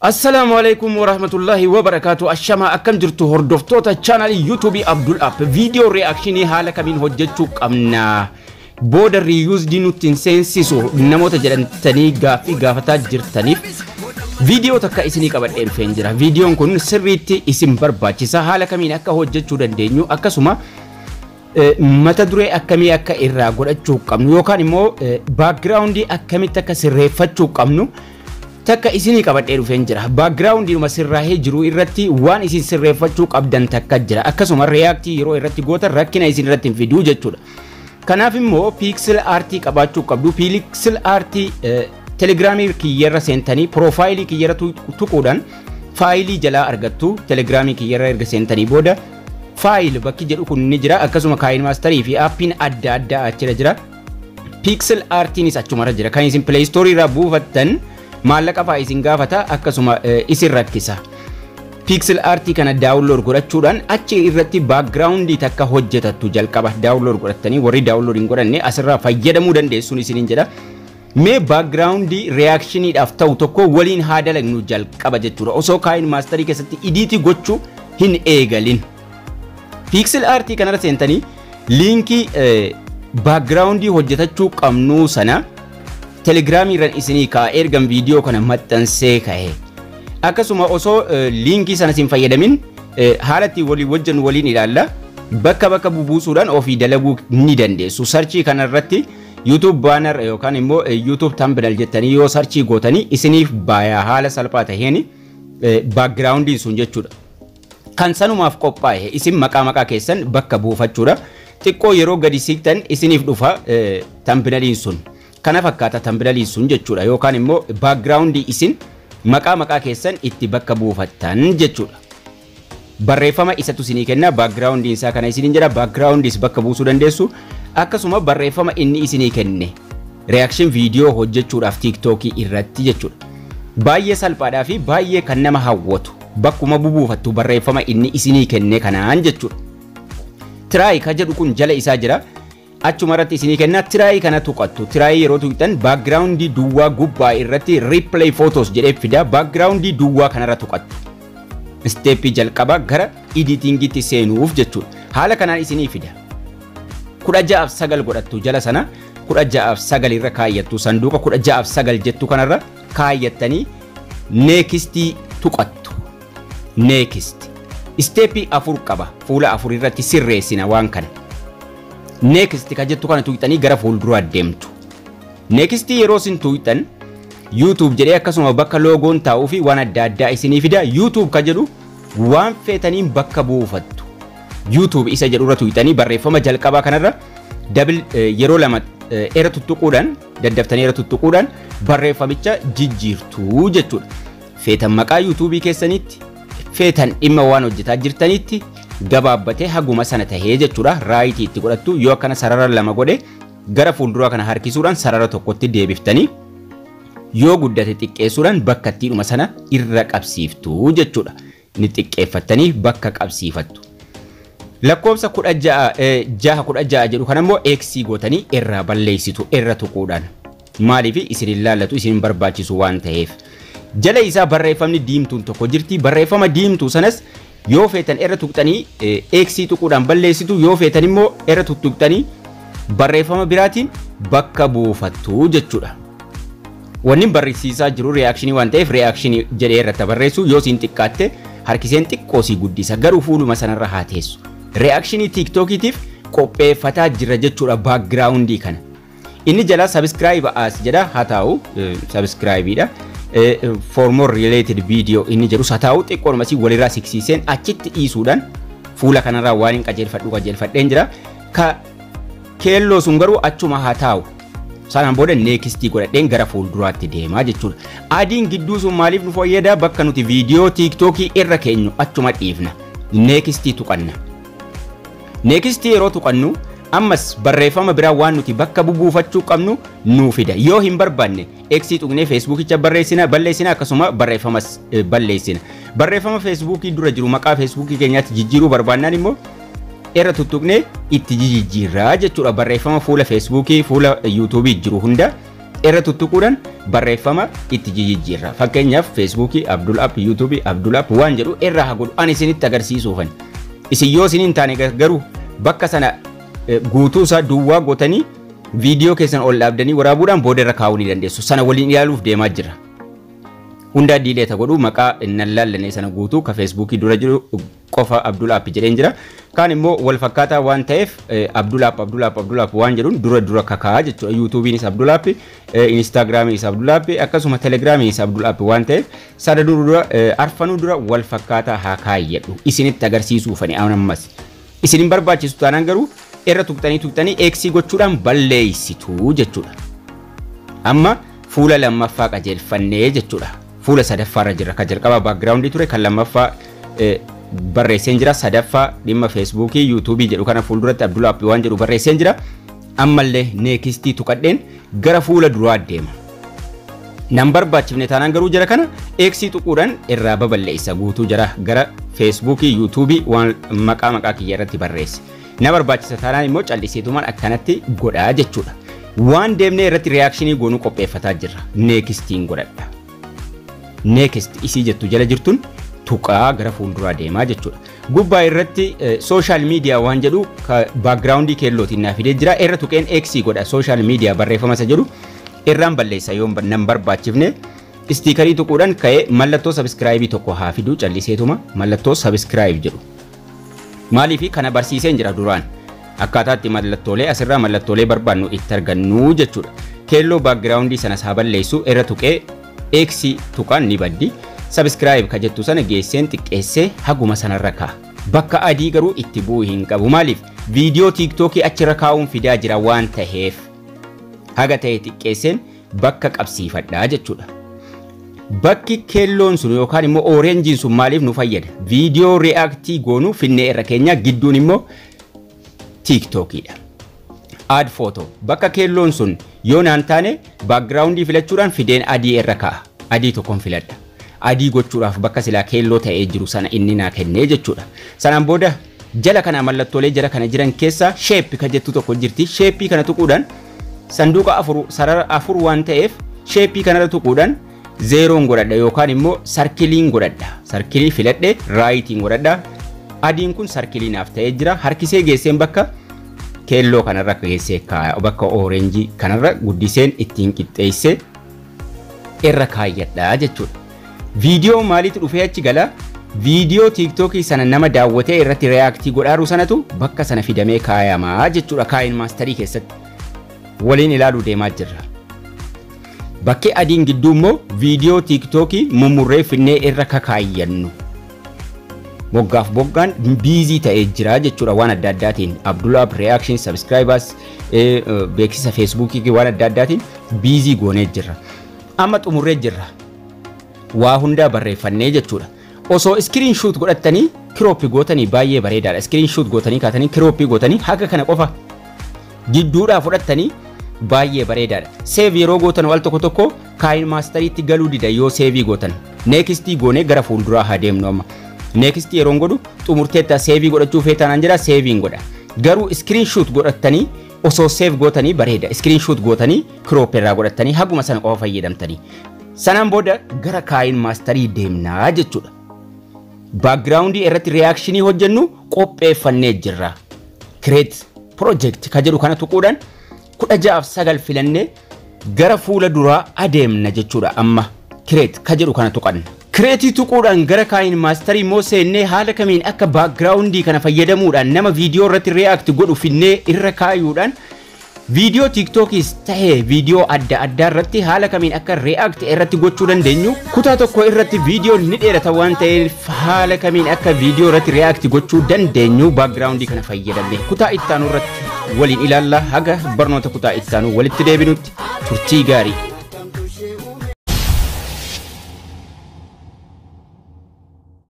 Assalaamu alaikum warahmatullahi wabarakaatu ashamaa akkam jirtu hordoftoota chaanalii yuutuubii Abdul App viidiyoo reakshinii haala kamiin hojjechuu qabna booda riyuusdii nutti hin seensisu namoota jedhamtanii gaaffii gaafataa jirtaniif viidiyoo takka isinii qabadhee dhufeen jira viidiyoon kun sirriitti isin barbaachisa haala kamiin akka hojjechuu dandeenyu akkasuma mata duree akkamii akka irraa godhachuu qabnu yookaan immoo baakgiraawundii akkamitti akka sirreeffachuu qabnu takka isinii qabadhee dhufeen jira baakgiraawundiinuma sirraahee jiru irratti waan isin sirreeffachuu qabdan takka jira akkasuma reyaaktii yeroo irratti gootan rakkina isin irratti hin fiduu jechuudha kanaaf immoo piiksil aartii qabaachuu qabdu piiksil aartii telegiraamii kiyyarra seentanii piroofaayilii kiyyarra tuquudhaan faayilii jalaa argattu telegiraamii kiyyarra erga seentanii booda faayil bakki jedhu kun ni jira akkasuma kaayin maastarii fi aappiin adda addaa achira jira piiksil aartiinis achumarra jira kan isin pileestoorii irraa buufattan maallaqa fa'aa isin gaafata akkasuma isin rakkisa. Pixel aartii kana daawunlood godhachuudhaan achi irratti baakgiraawundii takka hojjetattu jalqaba daawunlood godhattanii warri daawunlood hin godhanne asirraa fayyadamuu dandeessuun isiniin jedha. Mee baakgiraawundii reaakshiniidhaaf ta'u tokko waliin haa dalagnu jalqaba jechuudha osoo kaayin maastarii keessatti idiitii gochuu hin eegalin. Pixel aartii kanarra seentanii liinkii baakgiraawundii hojjetachuu qabnuu sana telegiraamii irraan isinii ka'a ergan viidiyoo kana maxxansee ka'e akkasuma osoo liinkii sana isin fayyadamin haala ittiin walii wajjin waliin ilaalla bakka bakka bubuusuudhaan ofii dalaguu ni dandeessu sarchii kana irratti yuutuub baanar yookaan immoo yuutuub tambinal jettanii yoo sarchii gootanii isiniif baayaa haala salphaa taheen baakgiraawundiin sun jechuudha. Kan sanumaaf qophaa'e isin maqaa maqaa keessan bakka buufachuudha. Xiqqoo yeroo gadi siqtan isiniif dhufa tambinaliin sun. kana fakkaata tambinaliin sun jechuudha yookaan immoo baakgiraawundii isin maqaa maqaa keessan itti bakka buufattan jechuudha. Barreeffama isatu isinii kenna baakgiraawundiin isaa kana isiniin jedha baakgiraawundiis bakka buusuu dandeessu akkasuma barreeffama inni isinii kenne reakshin viidiyoo hojjechuudhaaf tiiktookii irratti jechuudha. Baay'ee salphaadhaa fi baay'ee kan nama hawwatu bakkuma bubuufattu barreeffama inni isinii kenne kanaan jechuudha. Tiraay ka jedhu kun jala isaa jira. achuma irratti isinii kenna tiraayii kana tuqattu tiraayii yeroo tuqxan baakgiraawundii duwwaa gubbaa irratti riiplay footos jedhee fida baakgiraawundii duwwaa kanarra tuqattu isteeppii jalqaba gara editingitti seenuuf jechuudha haala kanaan isinii fida kudha ja'aaf sagal godhattu jala sana kudha ja'aaf sagal irra kaayyattu sanduuqa kudha ja'aaf sagal jettu kanarra kaayyattanii neekistii tuqattu neekist isteeppii afur qaba fuula afur irratti sirreessina waan kana neekist ka jettu kana tuqxanii gara fuulduraa deemtu. Neekistii yeroo isin tuqxan yuutuub jedhee akkasuma bakka loogoon taa'uu fi waan adda addaa isinii fida yuutuub ka jedhu waan feetaniin bakka buufattu. yuutuub isa jedhurra tuqxanii barreeffama jalqabaa kanarra dabil yeroo lama era tuttuquudhaan daddaftanii era tuttuquudhaan barreeffamicha jijjiirtuu jechuudha. Feetan maqaa yuutuubii keessanitti feetan dhimma waan hojjetaa jirtanitti gabaabbatee haguma sana tahee jechuudha raayitii itti godhattu yoo akkana sarara lama godhe gara fuulduraa kana harkisuudhaan sarara tokkotti deebiftanii yoo guddate xiqqeessuudhaan bakka ittiidhuma sana irra qabsiiftu jechuudha ni xiqqeeffattanii bakka qabsiifattu. Lakkoofsa kudha jaha kudha jaha jedhu kanammoo eeksii gootanii irraa balleessitu irra tuquudhaan maaliif isin ilaallatu isin barbaachisu waan ta'eef. Jala isaa barreeffamni diimtuun tokko jirti barreeffama diimtuu sanas yoo feetan irra tuqxanii eeksii tuquudhaan balleessitu yoo feetan immoo irra tuttuqxanii barreeffama biraatiin bakka buufattu jechuudha. Wanni barreessisaa jiru reaakshinii waan ta'eef reaakshinii jedhee irratti barreessu yoo siin xiqqaatte harkiseen xiqqoo sii guddisa garuu fuuluma sanarra haa teessu. Reaakshinii tiiktookiitiif qopheeffataa jira jechuudha baakgiraawundii kana. Inni jala sabiskiraayib as jedha haa taa'u sabiskiraayibiidha. for more related video inni jedhus haa taa'u xiqqoonuma si walirraa siksiiseen achitti dhiisuudhaan fuula kanarraa waan hin qajeelfadhu qajeelfadheen jira ka keelloo sun garuu achuma haa taa'u sanaan booda neekistii godhadheen gara fuulduraatti deemaa jechuudha adiin gidduu sun maaliif nu fayyada bakka nuti viidiyoo tiiktookii irra keenyu achuma dhiifna neekistii tuqanna neekistii yeroo tuqannu ammas barreeffama biraa waan nuti bakka bubuufachuu qabnu nuu fida yoo hin barbaanne eeksii tuqnee feesbuukicha barreessina balleessina akkasuma barreeffamas balleessina barreeffama feesbuukii dura jiru maqaa feesbuukii keenyaatti jijjiiruu barbaannaan immoo irra tuttuqnee itti jijjiirraa jechuudha barreeffama fuula feesbuukii fuula yuutuubii jiru hunda irra tuttuquudhaan barreeffama itti jijjiirra. Fakkeenyaaf feesbuukii Abdul App yuutuubii Abdul App waan jedhu irraa haa godhu ani isinitti agarsiisuufan. Isin yoo isin hin taane garuu bakka sana guutuu isaa duwwaa gootanii viidiyoo keessan ol dhaabdanii waraabuudhaan booda irra kaa'uu ni dandeessu. Sana waliin ilaaluuf deemaa jira. Hundaa diileeta godhu maqaa nan laallanee sana guutuu ka feesbuukii dura jiru qofa Abdul App jedheen jira. Kaan immoo wal fakkaataa waan ta'eef Abdul App Abdul App Abdul App waan jedhuun dura dura kakaa'a jechuudha. Yuutuubiinis Abdul App, Inistaagiraamiinis Abdul App akkasuma Telegiraamiinis Abdul App waan ta'eef sada dura arfanuu dura wal fakkaataa haa kaayyadhu. Isinitti agarsiisuufani ammas. Isin hin barbaachisu taanaan garuu irra tuqxanii tuqxanii eeksii gochuudhaan balleessitu jechuudha. Amma fuula lammaffaa qajeelfannee jechuudha. Fuula sadaffaarra jira. Kan jalqaba baakgiraawundii ture kan lammaffaa barreesseen jira. Sadaffaa dhimma feesbuukii yuutuubii jedhu kana fuulduratti Abdul App waan jedhu barreesseen jira. Ammallee neekistii tuqadheen gara fuula duraa deema. Nan barbaachifne taanaan garuu jara kana eeksii tuquudhaan irraa baballeessa guutuu jara gara feesbuukii yuutuubii waan maqaa maqaa kiyya irratti barreesse. Na barbaachisa taanaan immoo calliseetumaan akkanatti godhaa jechuudha. Waan deemnee irratti riyaakshinii goonuu qopheeffataa jirra. Neekistiin godhadha. Neekist isii jettu jala jirtun tuqaa gara fuulduraa deemaa jechuudha. Gubbaa irratti sooshaal miidiyaa waan jedhu baakgiraawundii keellootiin naa fidee jira. Irra tuqeen eeksii godha sooshaal miidiyaa barreeffama isa jedhu irraan balleessa yoo nan barbaachifne istiikarii tuquudhaan ka'ee mallattoo sabiskiraayibii tokko haa fiduu calliseetuma mallattoo sabiskiraayib jedhu. Maaliif kana barsiiseen jira duraan akkaataa itti mallattoolee asirraa mallattoolee barbaannu itti argannu jechuudha. Keelloo baakgiraawundii sanas haa balleessu irra tuqee eeksii tuqaan ni baddi. Sabiskiraayib ka jettu sana geesseen xiqqeessee haguma sanarra kaa'a. Bakka adii garuu itti bu'uu hin qabu. Maaliif viidiyoo tiiktookii achirra kaa'uun fidaa jira waan ta'eef haga ta'e xiqqeesseen bakka qabsiifadhaa jechuudha. Bakki keelloon sun yookaan immoo ooreenjiin sun maaliif nu fayyada? Viidiyoo reaaktii goonuu finnee irra keenya gidduun immoo tiiktookiidha. Aad footoo bakka keelloon sun yoo naan taane baakgiraawundii filachuudhaan fideen adii irra kaa'a. Adii tokkoon filadha. Adii gochuudhaaf bakka silaa keelloo ta'ee jiru sana inni naa kennee jechuudha. Sanaan booda jala kana mallattoolee jala kana jiran keessaa sheeppi ka jettu tokko jirti. Sheeppii kana tuquudhaan sanduuqa afur sarara afur waan ta'eef sheeppii kanarra tuquudhaan zeeroon godhadha yookaan immoo sarkiliin godhadha. Sarkilii filadhe raayitiin godhadha. Adiin kun sarkilii naaf ta'ee jira. Harkisee geesseen bakka keelloo kanarra geessee kaaya bakka ooreenjii kanarra guddiseen ittiin qixxeessee irra kaayyadha jechuudha. Viidiyoo maaliitu dhufee achi gala? Viidiyoo tiiktookii sana nama daawwatee irratti reaaktii godhaaru sanatu bakka sana fidamee kaayamaa jechuudha kaayin maastarii keessatti. Waliin ilaaluu deemaa jirra. Bakki adiin gidduu immoo viidiyoo tiiktookii mummurree finnee irra kakaayyannu. Moggaaf boggaan biizii ta'ee jira jechuudha waan adda addaatiin. Abdulaab reaction subscribers beeksisa feesbuukii waan adda addaatiin biizii goonee jirra. Amma xumurree jirra. Waa hundaa barreeffannee jechuudha. Osoo iskiriin shuut godhattanii kirooppii gootanii baay'ee bareedaadha. Iskiriin shuut gootanii kaatanii kirooppii gootanii haga kana qofa gidduudhaa fudhattanii baay'ee bareedaadha. Seev yeroo gootan wal tokko tokko kaayin maastariitti galuu dida yoo seevii gootan. Neekistii goonee gara fuulduraa haa deemnu amma. Neekistii yeroon godhu xumurteetta seevii godhachuu feetanaan jira seeviin godha. Garuu iskiriin shuut godhattanii osoo seef gootanii bareeda. Iskiriin shuut gootanii kiroop irraa godhattanii haguma sana qofa fayyadamtanii. Sanaan booda gara kaayin maastarii deemnaa jechuudha. Baakgiraawundii irratti reaakshinii hojjennu qopheeffannee jirra. Kireet piroojeekti ka jedhu kana tuquudhaan kudha ja'aaf sagal filannee gara fuula duraa adeemna jechuudha amma kireet ka jedhu kana tuqanna. Kireetii tuquudhaan gara kaayin maastarii immoo seennee haala kamiin akka baakgiraawundii kana fayyadamuudhaan nama viidiyoo irratti reaakti godhu finnee irra kaayuudhaan viidiyoo tiiktookis ta'ee viidiyoo adda addaa irratti haala kamiin akka reaakti irratti gochuu dandeenyu kutaa tokko irratti viidiyoo ni dheerata waan ta'eef haala kamiin akka viidiyoo irratti reaakti gochuu dandeenyu baakgiraawundii kana fayyadamne kutaa ittaanu irratti waliin ilaalla haga barnoota kutaa ittaanu walitti deebinutti turtii gaarii.